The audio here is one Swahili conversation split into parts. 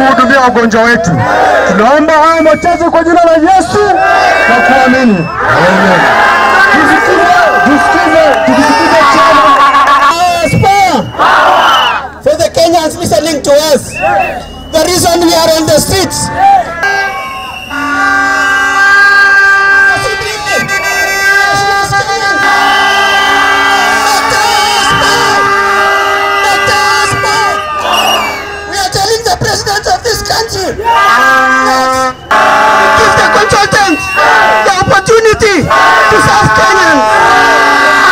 kuhudumia wagonjwa wetu. Tunaomba haya machache kwa jina la Yesu na kuamini. Amen. Tusikize, tusikize, tusikize chama. for the Kenyans listening to us. The reason we are on the streets. We are telling the president of this country. Yes. Give the consultants the opportunity to serve Kenyans.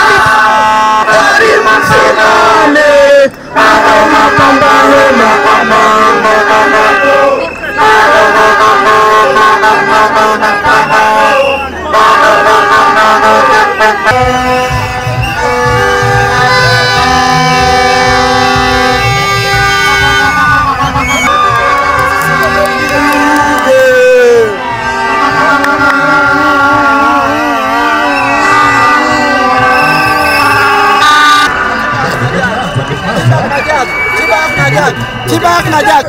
Chibak na Jack.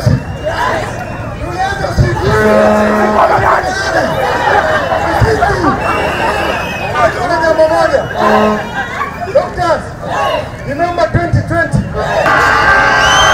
Jambo moja. Doctors, remember 2020.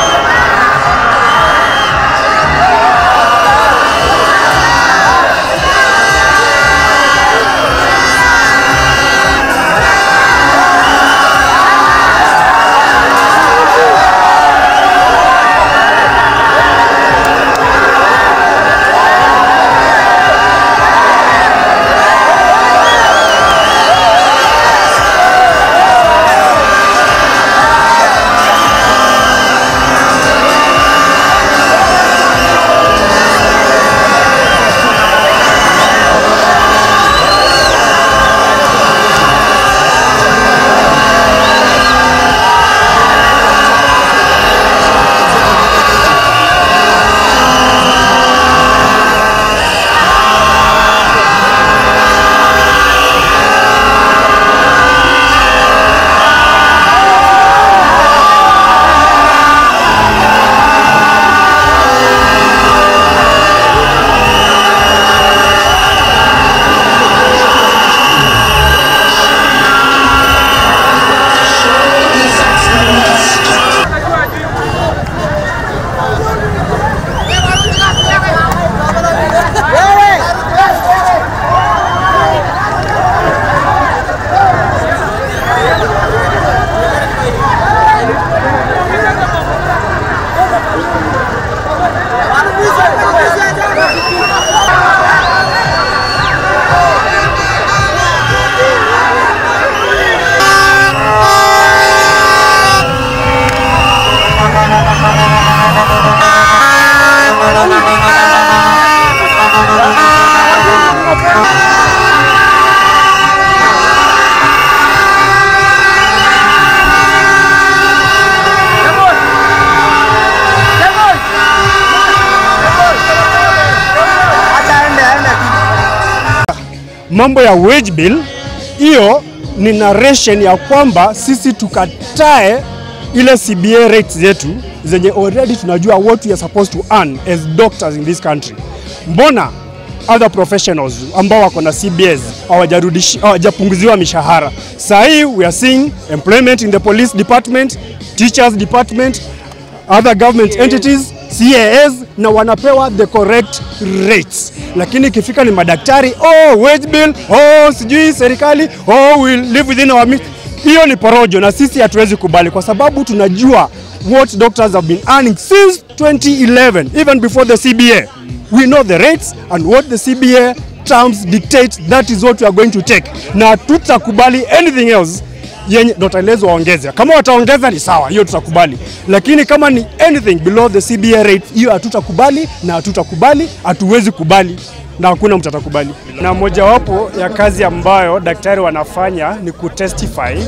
mambo ya wage bill, hiyo ni narration ya kwamba sisi tukatae ile CBA rates zetu zenye already tunajua what we are supposed to earn as doctors in this country. Mbona other professionals ambao wako na CBAs hawajarudishi- hawajapunguziwa mishahara? Saa hii we are seeing employment in the police department, teachers department, other government entities CAS na wanapewa the correct rates, lakini ikifika ni madaktari, oh wage bill, oh sijui serikali, oh we live within our means. Hiyo ni porojo na sisi hatuwezi kubali, kwa sababu tunajua what doctors have been earning since 2011 even before the CBA. We know the rates and what the CBA terms dictate, that is what we are going to take, na tutakubali anything else yenye ndotaelezwa waongeze. Kama wataongeza ni sawa, hiyo tutakubali, lakini kama ni anything below the CBA rate, hiyo hatutakubali na hatutakubali, hatuwezi kubali na hakuna mtu atakubali. Na mojawapo ya kazi ambayo daktari wanafanya ni kutestify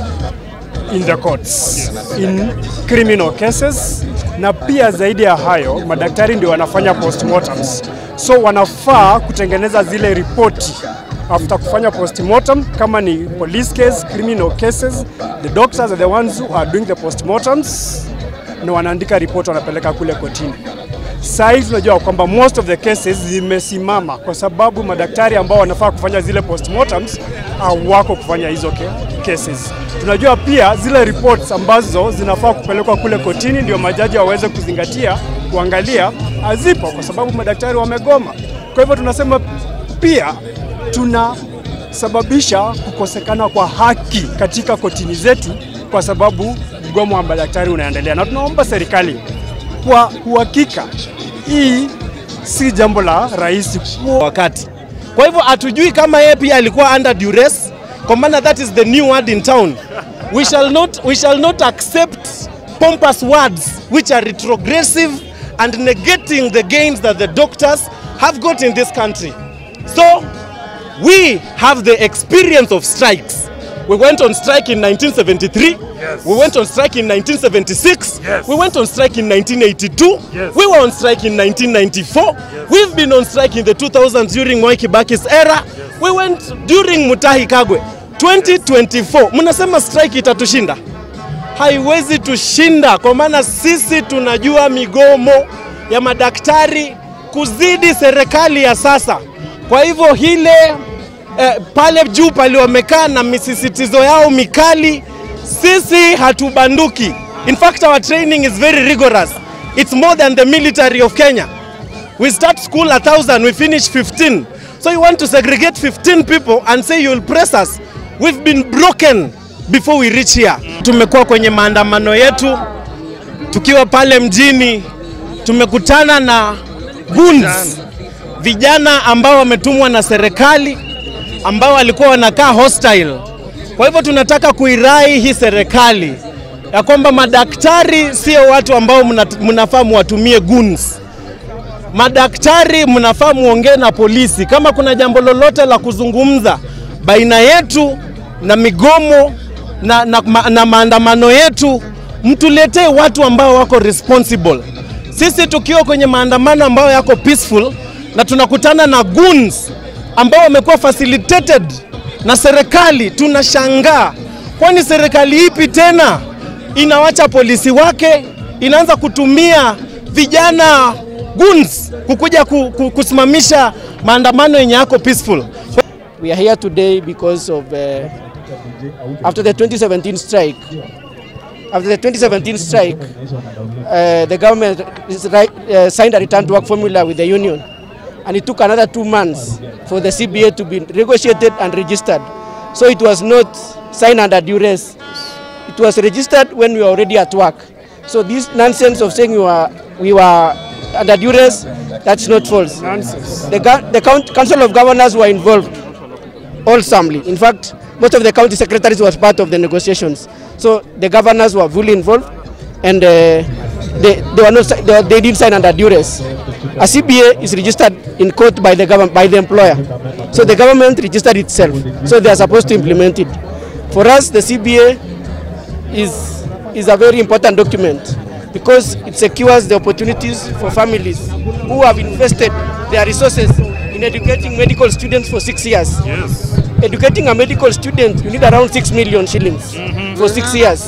in the courts in criminal cases, na pia zaidi ya hayo madaktari ndio wanafanya postmortems, so wanafaa kutengeneza zile ripoti after kufanya postmortem. Kama ni police case, criminal cases, the doctors are the ones who are doing the postmortems na wanaandika report wanapeleka kule kotini. Saa hii tunajua kwamba most of the cases zimesimama kwa sababu madaktari ambao wanafaa kufanya zile postmortems hawako kufanya hizo ke- cases. Tunajua pia zile reports ambazo zinafaa kupelekwa kule kotini ndio majaji waweze kuzingatia kuangalia hazipo kwa sababu madaktari wamegoma. Kwa hivyo tunasema pia tunasababisha kukosekana kwa haki katika kotini zetu kwa sababu mgomo wa madaktari unaendelea, na tunaomba serikali kwa uhakika, hii si jambo la rahisi wakati. Kwa hivyo hatujui kama yeye pia alikuwa under duress, kwa maana that is the new word in town. We shall not, we shall not accept pompous words which are retrogressive and negating the gains that the doctors have got in this country. So we have the experience of strikes. We went on strike in 1973. We went on strike in 1976. We went on strike in 1982. We were on strike in 1994. We've been on strike in the 2000s during Mwai Kibaki's era. We went during Mutahi Kagwe. 2024, mnasema strike itatushinda? haiwezi tushinda, kwa maana sisi tunajua migomo ya madaktari kuzidi serikali ya sasa. Kwa hivyo hile eh, pale juu pale wamekaa na misisitizo yao mikali, sisi hatubanduki. In fact our training is very rigorous. It's more than the military of Kenya. We start school a thousand, we finish 15. So you want to segregate 15 people and say you'll press us. We've been broken before we reach here. Tumekuwa kwenye maandamano yetu tukiwa pale mjini, tumekutana na goons, vijana ambao wametumwa na serikali ambao walikuwa wanakaa hostile. Kwa hivyo tunataka kuirai hii serikali ya kwamba madaktari sio watu ambao mna- mnafaa muwatumie goons madaktari mnafaa muongee na polisi kama kuna jambo lolote la kuzungumza baina yetu na migomo na, na, ma, na maandamano yetu, mtuletee watu ambao wako responsible. Sisi tukiwa kwenye maandamano ambayo yako peaceful na tunakutana na goons ambao wamekuwa facilitated na serikali, tunashangaa, kwani serikali ipi tena inawacha polisi wake inaanza kutumia vijana goons kukuja ku, ku, kusimamisha maandamano yenye yako peaceful. We are here today because of uh, after the 2017 strike. After the 2017 strike, uh, the government is right, uh, signed a return to work formula with the union, and it took another two months for the CBA to be negotiated and registered. So it was not signed under duress. It was registered when we were already at work. So this nonsense of saying we were we were under duress, that's not false. nonsense. The, gov- the count- Council of Governors were involved wholesomely. In fact, most of the county secretaries were part of the negotiations. So the governors were fully involved and uh, they, they, were not, si- they, they didn't sign under duress. A CBA is registered in court by the, government, by the employer. So the government registered itself. So they are supposed to implement it. For us, the CBA is, is a very important document because it secures the opportunities for families who have invested their resources in educating medical students for six years. Yes. Educating a medical student, you need around six million shillings for six years.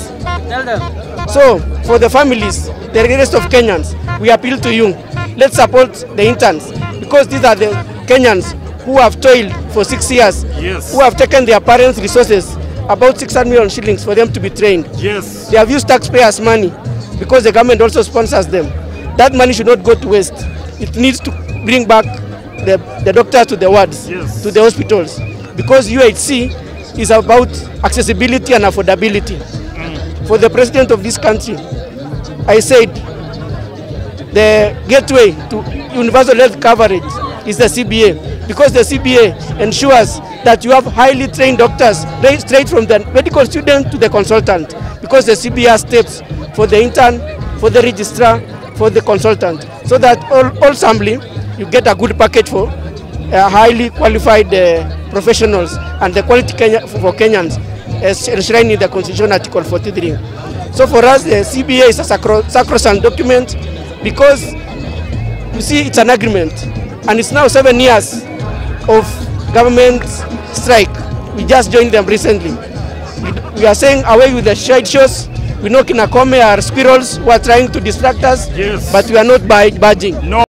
So, for the families, the rest of Kenyans, we appeal to you. Let's support the interns because these are the Kenyans who have toiled for six years, Yes. who have taken their parents' resources, about 600 million shillings for them to be trained. Yes. They have used taxpayers' money because the government also sponsors them. That money should not go to waste. It needs to bring back the, the doctors to the wards, Yes. to the hospitals, because UHC is about accessibility and affordability. For the president of this country, I said the gateway to universal health coverage is the CBA because the CBA ensures that you have highly trained doctors right straight from the medical student to the consultant because the CBA has steps for the intern, for the registrar, for the consultant so that all, all assembly you get a good package for uh, highly qualified uh, professionals and the quality Kenya, for Kenyans as enshrined in the Constitution Article 43. So for us, the CBA is a sacro- sacrosanct document because you see it's an agreement and it's now seven years of government strike. We just joined them recently. We- We are saying away with the shade shows, We know Kinakome are squirrels who are trying to distract us, Yes. but we are not budging. No.